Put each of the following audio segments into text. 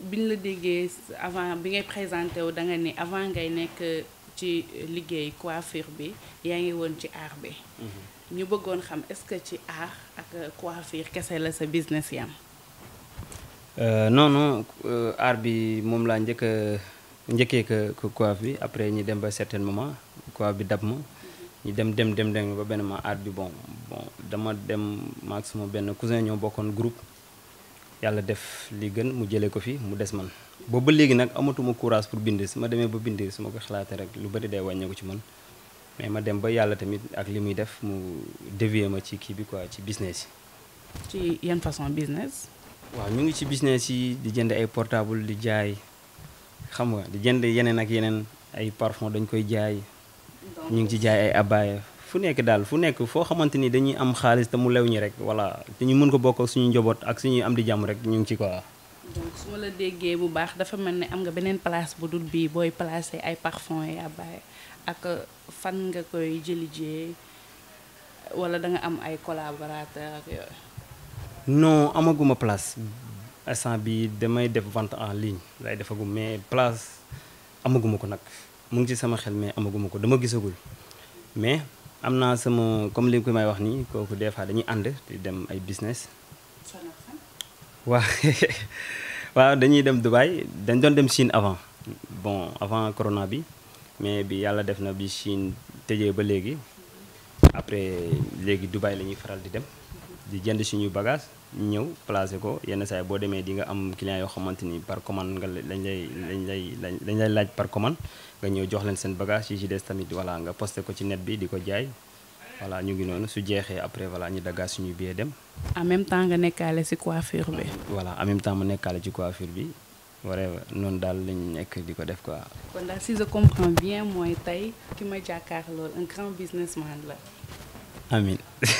biñ la déggee avant bi ngay présenté wu da nga ni avant ngay nekk ci liggéey coiffure bi yaa ngi woon ci art bi ñu bëggoon xam est-ce que ci art ak coiffure kese la sa business yam non non art bi moom laa njëkk a njëkkee ko coiffe bi après ñi dem ba certain moment coiffe bi dab ma ñu dem dem dem dem ba benn ma art bi bon bon dama dem maag sama benn cousin ñoo bokkoon groupe yàlla def li gën mu jëlee ko fi mu des man boobu ba léegi nag amatuma courage pour bind su ma demee ba bind su ma ko xalaatee rek lu bëri day wàññeeku ci man mais ma dem ba yàlla tamit ak li muy def mu dévier ma ci kii bi quoi ci business ci yan façon business waaw ñu ngi ci business yi di jënd ay portable di jaay xam nga di jënd yeneen ak yeneen ay parfum dañ koy jaay ñu ngi ci jaay ay abaya fu nekk daal fu nekk foo xamante ni dañuy am xaalis te mu lew ñi rek voilà te ñu mën ko bokk ak suñu njaboot ak suñuy am di jàmm rek ñu ngi ci quoi. donc su ma la déggee bu baax dafa mel ne am nga beneen place bu dul bii booy placé ay parfum ay abaya ak fan nga koy jëlijee wala da nga am ay collaborateur ak yooyu. non amaguma place instant bi damay def vente en ligne lay defagum mais place amaguma ko nag mu ngi ci sama xel mais amaguma ko dama gisagul mais am naa sama comme li ko may wax nii kooku des fois dañuy ànd di dem ay business waaw waaw dañuy dem Dubaï dañ doon dem Chine avant bon avant corona bi mais bi yàlla def na bi Chine tëjee ba léegi après léegi Dubaï la ñuy faral di dem di jënd suñuy bagage ñëw placé ko yenn saa yi boo demee di nga am client yoo xamante ni par commande nga lañ lay lañ lay lañ lay laaj par commande nga ñëw jox leen seen bagage yi ci des tamit voilà nga posté ko ci net bi di ko jaay voilà ñu ngi noonu su jeexee après voilà ñu daggaat suñuy billet dem. en même temps nga nekkaale ci coiffure bi. voilà en même temps mu nekkaale ci coiffure bi wala noonu daal lañ nekk di ko def quoi. kon daal si je comprends bien mooy tey ki ma jàkkaar loolu un grand businessman la. amin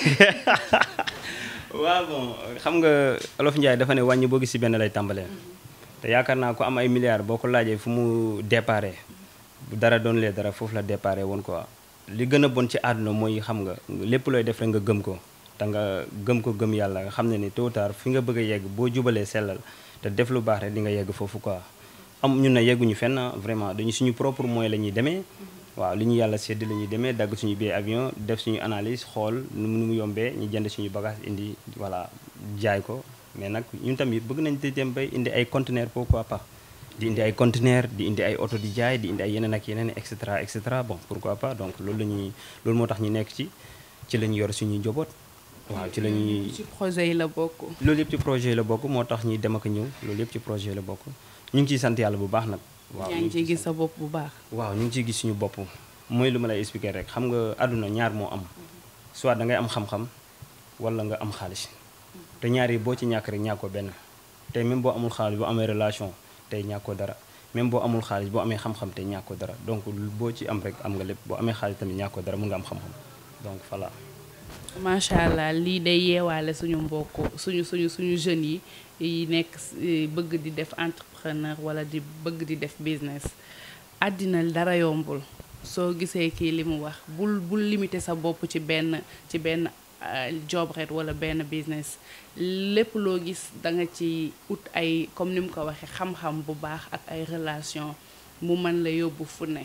waaw bon xam nga Olof Njaay dafa ne wàññi boo gis ci benn lay tàmbalee te yaakaar naa ko am ay milliards boo ko laajee fu mu déparé bu dara doon lee dara foofu la déparé woon quoi li gën a bon ci àdduna mooy xam nga lépp looy def rek nga gëm ko te nga gëm ko gëm yàlla nga xam ne ni tôt ou tard fi nga bëgg a yegg boo jubalee sellal te def lu baax rek di nga yegg foofu quoi am ñun na yegguñu fenn vraiment dañu suñu propre moyen la ñuy demee waaw li ñu yàlla sedd la ñuy demee dagg suñu billet avion def suñu analyse xool nu mu nu mu yombee ñu jënd suñu bagage indi voilà jaay ko mais nag ñun tamit bëgg nañ di dem bay indi ay conteneur pourquoi pas di indi ay conteneur di indi ay oto di jaay di indi ay yeneen ak yeneen et cetera et cetera bon pourquoi pas donc loolu la ñuy loolu moo tax ñu nekk ci ci la ñu yor suñuy njaboot waaw ci la ñuy ci projet yi la bokk. loolu yëpp ci projet la bokk moo tax ñuy dem ak ñëw loolu yëpp ci projet la bokk ñu ngi ciy sant yàlla bu baax nag waaw yaa ngi ciy gis sa bopp bu baax. waaw ñu ngi ciy gis suñu bopp mooy lu ma lay expliquer rek xam nga àdduna ñaar moo am soit da ngay am xam-xam wala nga am xaalis te ñaar yi boo ci ñàkk rek ñàkkoo benn tey même boo amul xaalis boo amee relation tey ñàkkoo dara même boo amul xaalis boo amee xam-xam tey ñàkkoo dara donc boo ci am rek am nga lépp boo amee xaalis tamit ñàkkoo dara mun nga am xam-xam donc voilà. macha allah lii day yeewaale suñu mbokk suñu suñu suñu jeunes yi yi nekk bëgg di def entrepreneur wala di bëgg di def business àddina dara yombul soo gisee kii li mu wax bul bul limiter sa bopp ci benn ci benn job rek wala benn business lépp loo gis da nga ci ut ay comme ni mu ko waxee xam-xam bu baax ak ay relation mu mën la yóbbu fu ne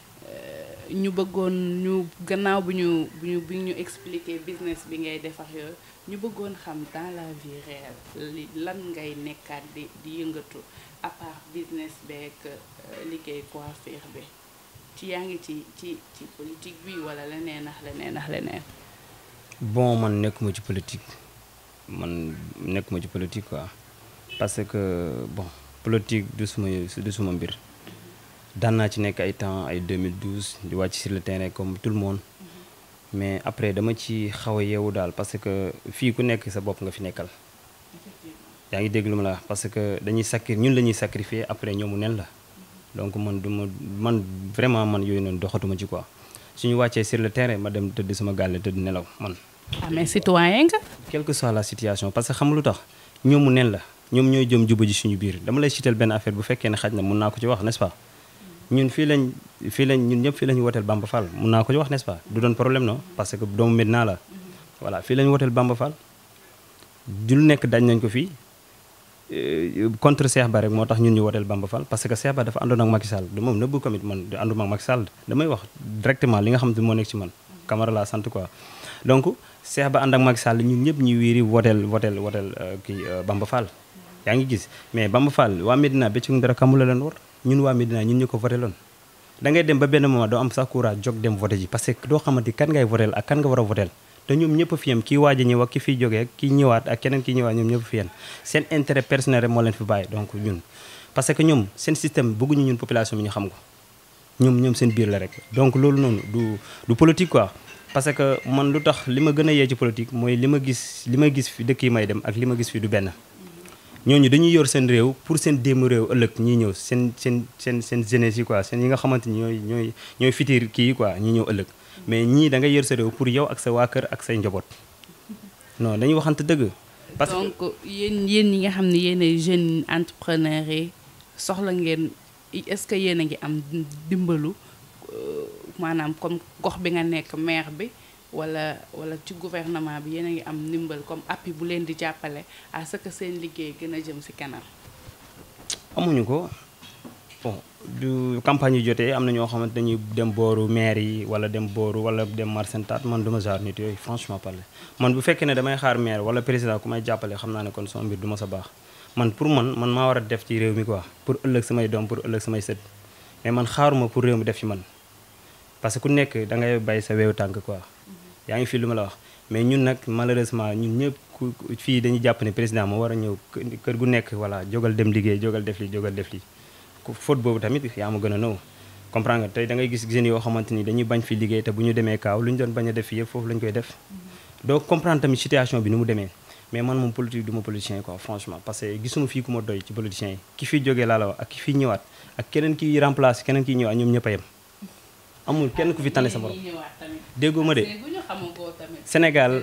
ñu bëggoon ñu gannaaw bu ñu bu ñu bi ñu expliquer business bi ngay defar yooyu ñu bëggoon xam dans la vie réelle li lan ngay nekkaat di di yëngatu à part business beeg liggéey coiffure bi ci yaa ngi ci ci ci politique bi wala leneen ak leneen ak leneen. bon man nekkuma ci politique man nekkuma ci politique quoi parce que bon politique du suma du suma mbir. daan naa ci nekk ay temps ay 2012 di wàcc sur le terrain comme tout le monde mais après dama ci xaw a yeewu daal parce que fii ku nekk sa bopp nga fi nekkal yaa ngi dégg lu ma la wax parce que dañuy sacri ñun la ñuy sacrifier après ñoomu nen la donc man du ma man vraiment man yooyu noonu doxatuma ci quoi suñu wàccee sur le terrain ma dem tëdd sama gàlle tëdd nelaw man. ah mais citoyen nga. quelle que soit la situation parce que xam lu tax ñoomu nen la ñoom ñooy jëm juba ji suñu biir dama lay ciital benn affaire bu fekkee ne xaj na mun naa ko ci wax n'est-ce pas. ñun fii lañ fii lañ ñun ñëpp fii lañu woteel Bamba Fall mun naa ko wax n'est-ce pas du doon problème non parce que doomu Medina la voilà fii lañu woteel Bamba Fall du lu nekk dañ nañ ko fii contre Cheikh Ba rek moo tax ñun ñu woteel Bamba Fall parce que Cheikh Ba dafa àndoon ak Macky Sall du moom nëbbu tamit man di ànduma ak Macky Sall damay wax directement li nga xam ne moo nekk ci man Camara laa sant quoi donc Cheikh Ba ànd ak Macky Sall ñun ñëpp ñu wiiri woteel woteel woteel kii Bamba Fall yaa ngi gis mais Bamba Fall waa Medina bëccëg dara kamu la leen war ñun waa Medina ñun ñu ko voteeloon da ngay dem ba benn moment doo am sax courage jóg dem voté ji parce que doo xamante kan ngay voteel ak kan nga war a voteel te ñoom ñëpp fi yem kii waaj a ñëw ak ki fiy jógee kii ñëwaat ak keneen kii ñëwaat ñoom ñëpp fi yem seen intérêt personnel rek moo leen fi bàyyi donc ñun parce que ñoom seen système bëgguñu ñun population bi ñu xam ko ñoom ñoom seen biir la rek donc loolu noonu du du politique quoi parce que man lu tax li ma gën a yee ci politique mooy li ma gis li ma gis fi dëkk yi may dem ak li ma gis fi du benn ñooñu dañuy yor seen réew pour seen démb réew ëllëg ñiy ñëw seen seen seen seen jeunesse yi quoi seen yi nga xamante ni ñooy ñooy ñooy fitir kii yi quoi ñi ñëw ëllëg mais ñii da ngay yor sa réew pour yow ak sa waa kër ak say njaboot non dañuy waxante dëgg. parce que donc yéen yéen ñi nga xam ne yéen ay jeunes entrepreneurs yi soxla ngeen est-ce que yéen a ngi am dimbalu maanaam comme gox bi nga nekk maire bi wala wala ci gouvernement bi yéen a ngi am ndimbal comme appui bu leen di jàppale à ce que seen liggéey gën a jëm ci kanam. amuñu ko bon du campagne yu jotee am na ñoo xamante dañuy dem booru maire yi wala dem booru wala dem marsentat man duma genre nit yooyu franchement parler man bu fekkee ne damay xaar maire wala président ku may jàppale xam naa ne kon sama mbir du ma sa baax man pour man man maa war a def ci réew mi quoi pour ëllëg samay doom pour ëllëg samay sët mais man xaaruma pour réew mi def ci man parce que ku nekk da ngay bay sa weewu tànk quoi yaa ngi fi lu ma la wax mais ñun nag malheureusement ñun ñëpp ku fii dañuy jàpp ne président moo war a ñëw kër gu nekk voilà jógal dem liggéey jógal def li jógal def li faute boobu tamit yaa ma gën a nëw comprendre nga tey da ngay gis jeunes yoo xamante ni dañuy bañ fi liggéey te bu ñu demee kaaw lu ñu doon bañ a def fi yëpp foofu lañ koy def donc comprendre tamit situation bi ni mu demee mais man moom politique du ma politicien quoi franchement parce que gisuma fii ku ma doy ci politiciens yi ki fi jógee laa la wax ak ki fi ñëwaat ak keneen ki remplace keneen ki ñëwaat ñoom ñëpp a yem amul kenn ku fi tane sa morom déggoo ma de Sénégal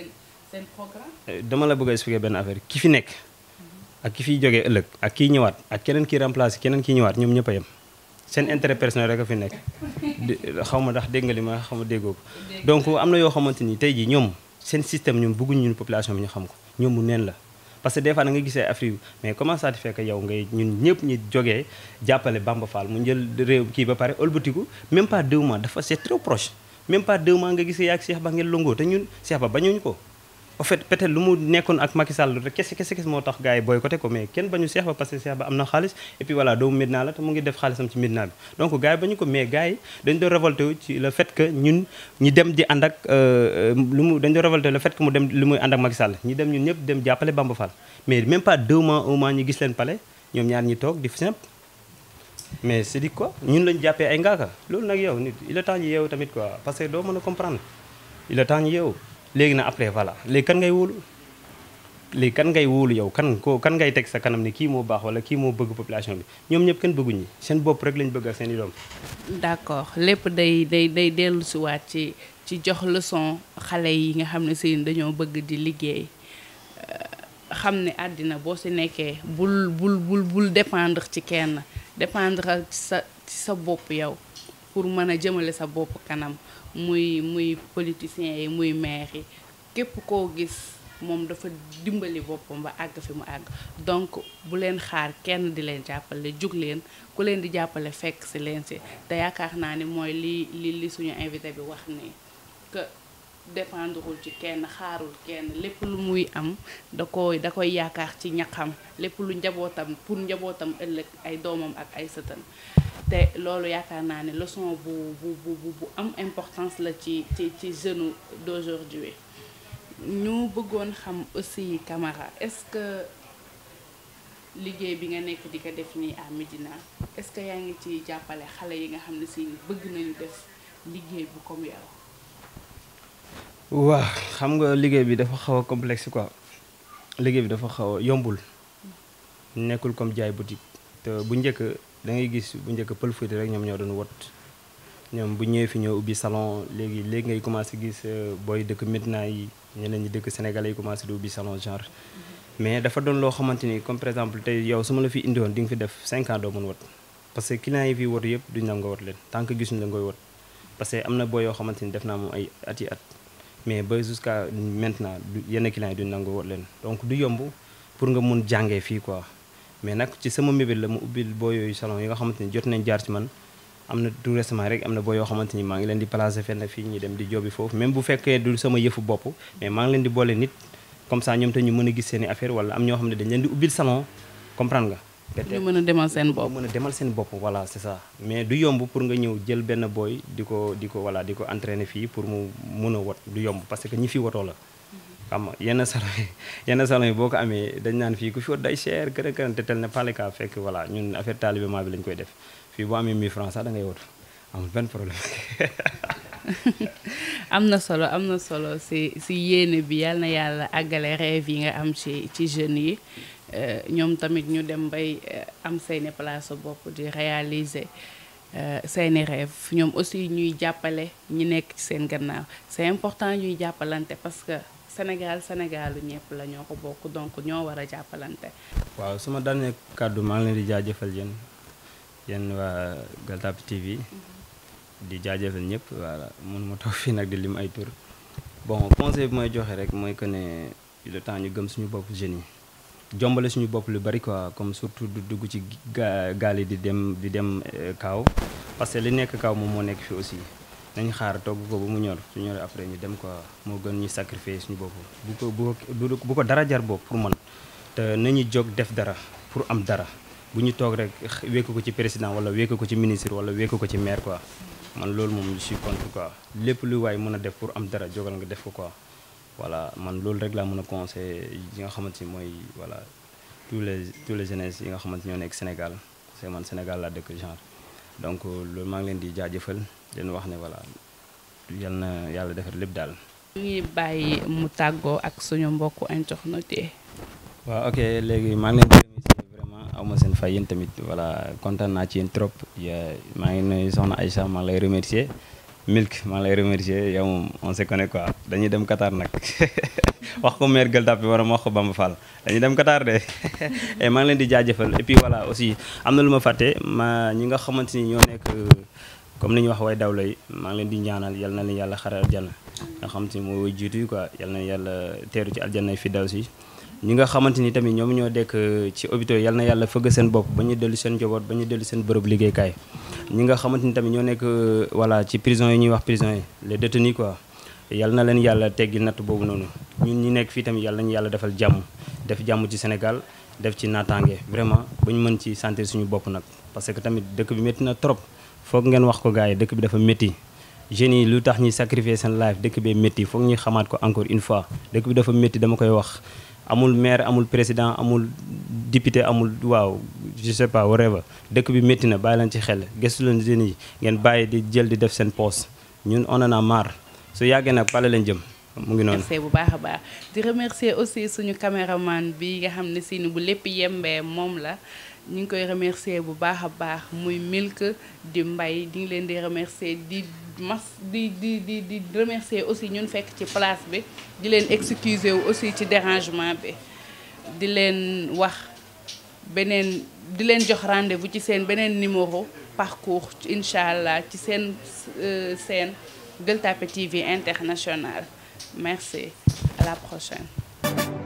dama la bëgg a expliquer benn affaire ki fi nekk ak ki fiy jógee ëllëg ak kiy ñëwaat ak keneen ki remplacé keneen ki ñëwaat ñoom ñëpp a yem seen intérêt personnel rek a fi nekk xaw ma ndax dégg nga li ma xaw ma déggoo ko donc am na yoo xamante ni tey jii ñoom seen système ñoom bëgguñu ñun population bi ñu xam ko ñoom mu neen la parce que des fois da nga gisee Afrique mais comment ça te fait que yow ngay ñun ñëpp ñu jógee jàppale Bamba Fall mu jël réew kii ba pare ëlbatiku même pas deux mois dafa c'est trop proche même pas deux mois nga gisee yaa ak Cheikh Ba ngeen longoo te ñun Cheikh Ba bañuñu ko en fait peut-être lu mu nekkoon ak Macky Sall rek kese kese kese moo tax gars yi boycotté ko mais kenn bañu Cheikh Ba parce que Cheikh Ba am na xaalis et puis voilà doomu Medina la te mu ngi def xaalisam ci Medina bi donc gars yi bañu ko mais gars yi dañ doon révolté wu ci le fait que ñun ñi dem di ànd ak lu mu dañ doon révolté le fait que mu dem lu muy ànd ak Macky Sall ñi dem ñun ñëpp dem jàppale Bamba Fall mais même pas deux mois un mois ñu gis leen pale ñoom ñaar ñi toog di fi simple mais c'est dit quoi ñun lañu jàppee ay ngaaka loolu nag yow nit il est temps ñu yeewu tamit quoi parce que doo mën a comprendre il est temps ñu yeewu léegi na après voilà léegi kan ngay wóolu léegi kan ngay wóolu yow kan ko kan ngay teg sa kanam ni kii moo baax wala kii moo bëgg population bi ñoom ñëpp kenn bëgguñi seen bopp rek lañ bëgg ak seen i doom d'accord lépp day day day dellu si waat ci ci jox leçon xale yi nga xam ne si dañoo bëgg di liggéey xam ne àddina boo si nekkee bul bul bul bul dépendre ci kenn dépendre sa ci sa bopp yow pour mën a jëmale sa bopp kanam muy muy politiciens yi muy maire yi képp koo gis moom dafa dimbali boppam ba àgg fi mu àgg donc bu leen xaar kenn di leen jàppale jug leen ku leen di jàppale fekk si leen si te yaakaar naa ni mooy li li li suñu invité bi wax ni que dépendrul ci kenn xaarul kenn lépp lu muy am da koy da koy yaakaar ci ñaxam lépp lu njabootam pour njabootam ëllëg ay doomam ak ay sëtam te loolu yaakaar naa ne leçon bu bu bu bu am importance la ci ci ci jeune d'aujourd'hui ñu bëggoon xam aussi Camara est-ce que liggéey bi nga nekk di ko def nii à Médina est-ce que yaa ngi ci jàppale xale yi nga xam ne si bëgg nañu def liggéey bu comme yow waaw xam nga liggéey bi dafa xaw a complexe quoi liggéey bi dafa xaw a yombul nekkul comme jaay boutique te bu njëkk da ngay gis bu njëkk pël Fuuta rek ñoom ñoo doon wot ñoom bu ñëwee fi ñoo ubbi salon léegi léegi ngay commencé gis booy dëkk Médina yi ñeneen ñi dëkk Sénégalais yi commencé di ubbi salon genre mais dafa doon loo xamante ni comme par exemple tey yow su ma la fi indiwoon di nga fi def 5 ans doo mën wot parce que clients yi fi wot yëpp duñu la nga wot leen tant que gisuñu la ngoy wot parce que am na boo yoo xamante ni def naa moom ay at yi at mais ba jusqu'à maintenant yenn clients yi duñu nangu wot leen donc du yomb pour nga mun jàngee fii quoi mais nag ci sama mébét la mu ubbil boo yooyu salon yi nga xamante ni jot nañ jaar ci man am na tout récemment rek am na boo yoo xamante ni maa ngi leen di placer fenn fii ñu dem di jobi foofu même bu fekkee du sama yëfu bopp mais maa ngi leen di boole nit comme ça ñoom te ñu mën a gis seen i affaire wala am ñoo xam ne dañ leen di ubbil salon comprendre nga ñu mën a demal seen bopp mën a demal seen bopp voilà c'est ça mais du yomb pour nga ñëw jël benn booy di ko di ko voilà di ko entraîner fii pour mu mun a wot du yomb parce que ñi fi wotoo la xam nga yenn salon yi yenn salon yi boo ko amee dañ naan fii ku fi wot day cher kërë kërë te tel ne pas le cas fekk voilà ñun affaire talibement bi lañ koy def fii boo amee 1000 francs sax da ngay wot amul benn problème am na solo am na solo si si yéene bi yal na yàlla àggale rêve yi nga am ci ci jeunes yi ñoom tamit ñu dem bay am seeni place bopp di réaliser seeni rêve ñoom aussi ñuy jàppale ñi nekk ci seen gannaaw c'est important ñuy jàppalante parce que Sénégal Sénégalu ñëpp la ñoo ko bokk donc ñoo war a jàppalante. waaw sama dernier kàddu maa ngi leen di jaajëfal yéen yéen waa Gueule Tapée TV di jaajëfal ñëpp voilà mun ma toog fii nag di lim ay tur bon conseil bi may joxe rek mooy que ne le temps ñu gëm suñu bopp jeunes yi jombale suñu bopp lu bari quoi comme surtout du dugg ci gaal yi di dem di dem kaaw parce que li nekk kaaw moom moo nekk fi aussi nañ xaar togg ko ba mu ñor su ñoree après ñu dem quoi moo gën ñu sacrifier suñu bopp bu ko bu ko bu ko dara jar bopp pour man te nañu jóg def dara pour am dara bu ñu toog rek wékk ko ci président wala wékk ko ci ministre wala wékk ko ci maire quoi man loolu moom je suis contre quoi lépp lu waay mën a def pour am dara jógal nga def ko quoi voilà man loolu rek laa mën a conseiller yi nga xamante ni mooy voilà tous les tous les jeunesses yi nga xamante ñoo nekk Sénégal parce que man Sénégal laa dëkk genre donc loolu maa ngi leen di jaajëfal leen wax ne voilà yal na yàlla defar lépp daal. ñu ngi bàyyi mu tàggoo ak suñu mbokku internet yi. waaw ok léegi maa ngi leen di remercier vraiment aw ma seen fay yéen tamit voilà kontaan naa ci yéen trop maa ngi nuyu soxna Aïcha maa ngi lay remercier Milk maa ngi lay remercier yow moom on se connaît quoi dañuy dem Qatar nag wax ko maire Gueule Tapée wala ma wax ko Bamba Fall dañuy dem Qatar de et maa ngi leen di jaajëfal et puis voilà aussi am na lu ma fàtte ma ñi nga xamante ni ñoo nekk comme ni ñu wax way dawla yi maa ngi leen di ñaanal yal na leen yàlla xare aljanna nga xamante ni mooy way jiitu yi quoi yal na yàlla teeru ci aljanna fi daw si ñi nga xamante ni tamit ñoom ñoo dekk ci hôpitaux yal na yàlla fëgg seen bopp ba ñu dellu seen njaboot ba ñu dellu seen bërëb liggéeykaay ñi nga xamante ni tamit ñoo nekk voilà ci prison yi ñuy wax prison yi les détenus quoi yal na leen yàlla teggi natt boobu noonu ñun ñi nekk fii tamit yàlla nañu yàlla defal jàmm def jàmm ci Sénégal def ci naataange vraiment ba ñu mën ci sentir suñu bopp nag parce que tamit dëkk bi métti na trop foog ngeen wax ko gars yi dëkk bi dafa métti jeunes yi lu tax ñuy sacrifier seen life dëkk bee métti foog ñuy xamaat ko encore une fois dëkk bi dafa métti dama koy wax amul maire amul président amul député amul waaw je sais pas whatever dëkk bi métti na bàyyi leen ci xel gëstu leen jeunes yi ngeen bàyyi di jël di def seen poste ñun on en a marre su yàggee nag pale leen jëm mu ngi noonu. merci bu baax a baax di remercier aussi suñu caméraman bi nga xam ne si bu lépp yembee moom la ñu ngi koy remercier bu baax a baax muy Milk di Mbay di ngi leen di remercier di mas di di di di remercier aussi ñun fekk ci place bi di leen excuser wu aussi ci dérangement bi di leen wax beneen di leen jox rendez-vous ci seen beneen numéro parcours incha allah ci seen seen Gueule Tapée TV international merci à la prochaine